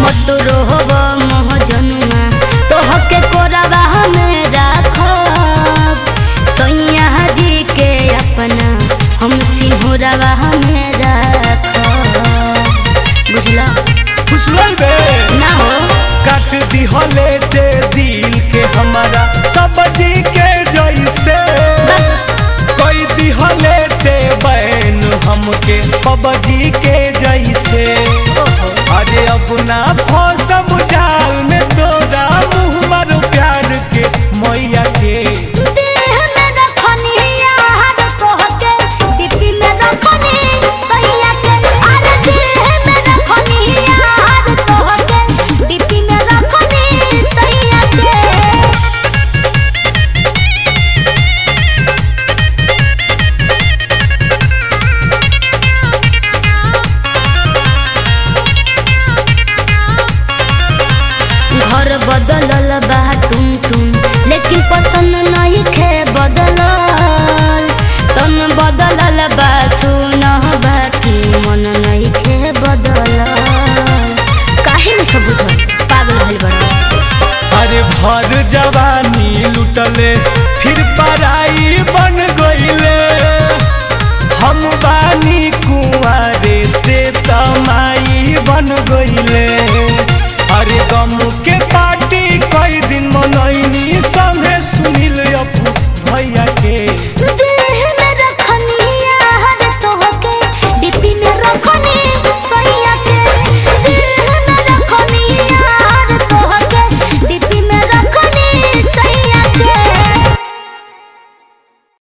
हट रोहब मोह जनुआ तोहके कोरबा में राखब सैया जी के अपना हम सिंहरबा में राखब बुझला खुशलई बे ना हो काट दिहले ते दिल के हमारा सब्जी के जैसे कोई दिहले ते बैन हमके पबजी के जैसे ओहो अरे अब ना फौसम जाल में तोरा मुँह मारो प्यार के मैया के देह में रखनी यार तोहके डिब्बी में रखनी सैया के अरे देह में रखनी यार तोहके डिब्बी में रखनी सैया के घर बदलल बा टुम टुम लेकिन पसंद नहीं खे बदलल तन बदलल बा सुन बाकी मन नहीं खे बदलल काहे नहीं बुझल पागल भइल बड़ा अरे भर जवानी लुटले फिर पराई बन गईले हम बानी कुंवारे ते तमाई बन गईले अरे गम के पार्टी कई दिन मनैनी